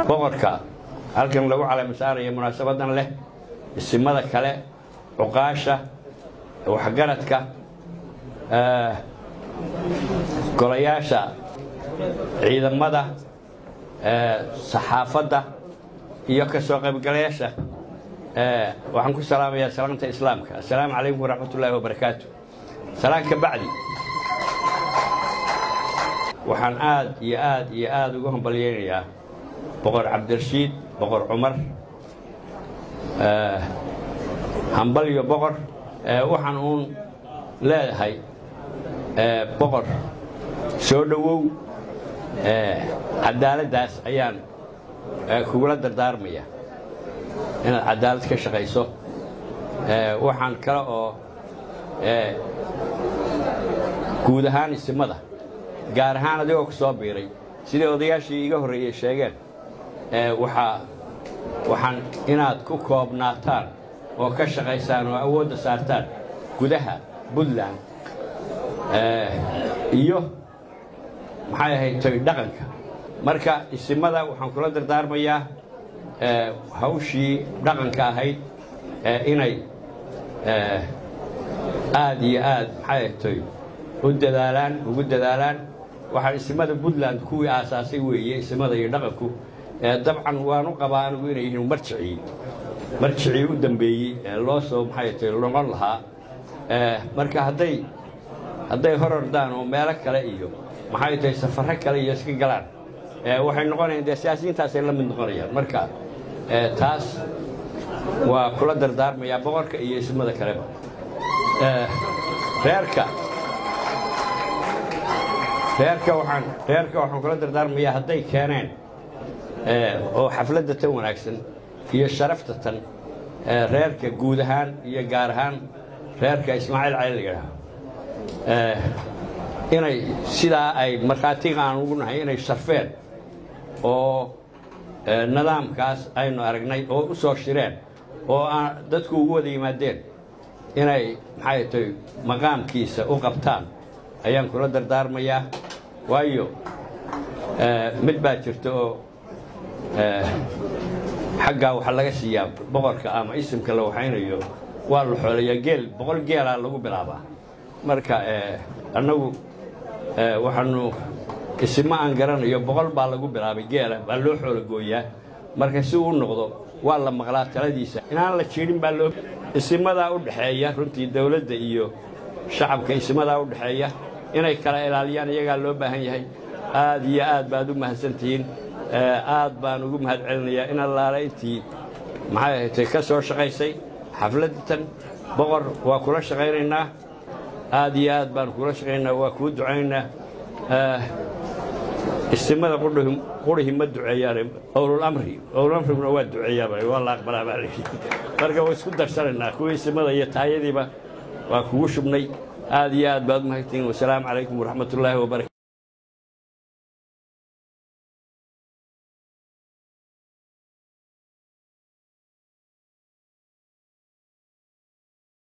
boqorka halkan lagu caleemasaaraya munaasabadan leh isimada kale cuqaasha waxgaradka golayaasha ciidamada saxaafadda iyo ka soo qaybgalayaasha waxaan ku salaamayaa salaamta islaamka assalaamu calaykum waraxmat ullaahi wabarakaatu salaan ka bacdi waxaan aad iyo aad iyo aad ugu hambalyaynayaa boqor cabdirashiid boqor cumar hambalyo boqor waxaan uun leedahay boqor soo dhowow cadaaladdaas ayaan kugula dardaarmaya inaad cadaalad ka shaqayso waxaan kale oo guud ahaan isimada gaar ahaan adigoo ku soo biiray sidai odayaashii iga horreeyey sheegeen waxaa waxaan inaad ku koobnaataan oo ka shaqaysaan oo awoodda saartaan gudaha puntland iyo maxay ahayd toy dhaqanka marka isimada waxaan kula dardaarmayaa hawshii dhaqanka ahayd inay aad iyo aad maxay ahayd toy u dadaalaan ugu dadaalaan waxaan isimada puntland kuwii aasaasay weeye isimada iyo dhaqanku dabcan waanu qabaa anigu inay yihiin marjicii marjicii u dambeeyey ee loo soo maxay tay noqon lahaa marka hadday hadday hor ordaan oo meelo kale iyo maxay tahay safarro kale iyo iska galaan waxay noqonayaan dee siyaasiyiintaasay la mid noqonayaan marka taas waa kula dardaarmayaa boqorka iyo ismada kaleba reerka reerka waxaan reerka waxaan kula dardaarmayaa hadday keeneen oo xafladda tan wanaagsan iyo sharafta tan reerka guud ahaan iyo gaar ahaan reerka ismaaciil cali la yidhaaho inay sidaa ay markhaatiga aan ugu nahay inay sharfeen oo nidaamkaas aynu aragnay oo u soo shireen oo aan dadku ugu wada yimaadeen inay maxay tahay maqaamkiisa u qabtaan ayaan kula dardaarmayaa waayo mid baa jirta oo xaggaa waxaa laga siiyaa boqorka ama isimka la waxaynayo waa la xoolayaa geel boqol geelaa lagu bilaabaa marka annagu waxaanu isima aan garanayo boqol baa lagu bilaabay geela baa loo xoolo gooyaa marka si uu noqdo waa la maqlaa taladiisa inaan la jiidhin baa loo isimadaa u dhexeeya runtii dawladda iyo shacabka isimadaa u dhexeeya inay kala ilaaliyaan iyagaa loo baahan yahay aad iyo aad baad u mahadsantihiin aad baan ugu mahad celinayaa in allaala intii maxay ahaydtay ka soo shaqaysay xafladatan boqor waa kula shaqaynaynaa aad iyo aad baan kula shaqaynaynaa waa kuu ducaynaynaa istimada qurihi ma duceeyaan owlulamri owlulamriguna waa duceeyaaba waa la aqbalaa baa layidhi marka waa isku darsanaynaa kuwii istimada iyo taayadiiba waa kugu shubnay aad iyo aad baad u mahadtihiin wasalaamu calaykum waraxmat ullaahi wabarakatu